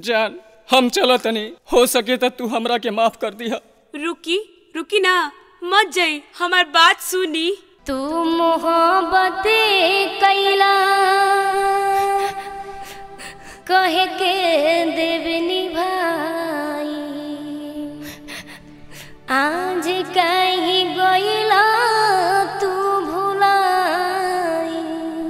जान हम चलो तनी हो सके तो तू हमरा के माफ कर दिया रुकी रुकी ना मत जाई हमार बात सुनी तू मोहब्बत कैला कहे के देवनी भाई आज कहीं गईला तू भुलाई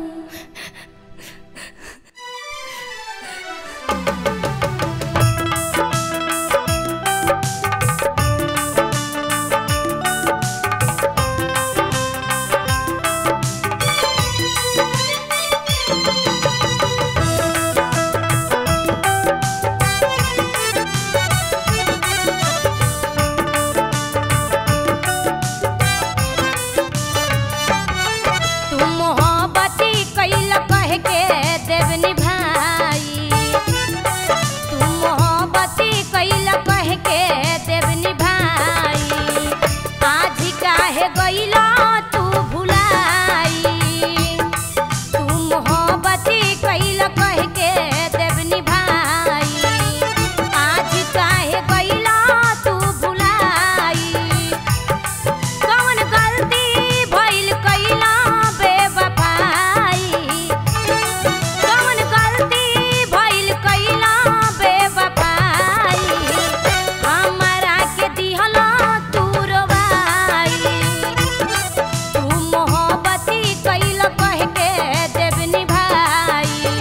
तू मोहब्बती कैला कह के देवनी भाई तू मोहब्बती कैला कह के देवनी भाई आज काहे गईला तू भुलाई तू मोहब्बती कैला कह के देवनी भाई आज काहे गईला तू भुलाई कौन गलती भइल कैला बेवफाई कौन गलती भइल कैला बेवफाई हमरा के दिहला तू रोवाई तू मोहब्बती कैला कह के देवनी भाई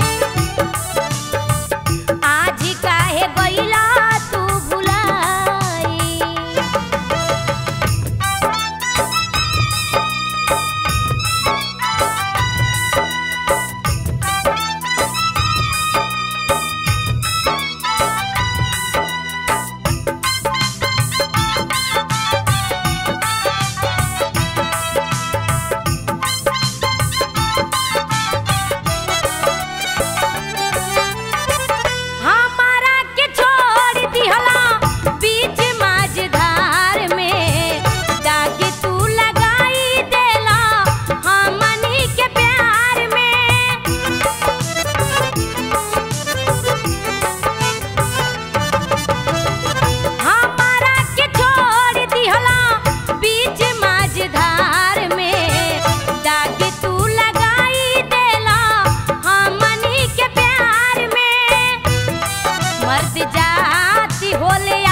आज काहे गईला तू भुलाई हमारा के छोड़ दिहला बीच माझधार में दाग तू लगाई देला हमनी के प्यार में हमारा के छोड़ दिहला बीच माझधार में दाग तू लगाई देला हमनी के प्यार में मर्द जाति होले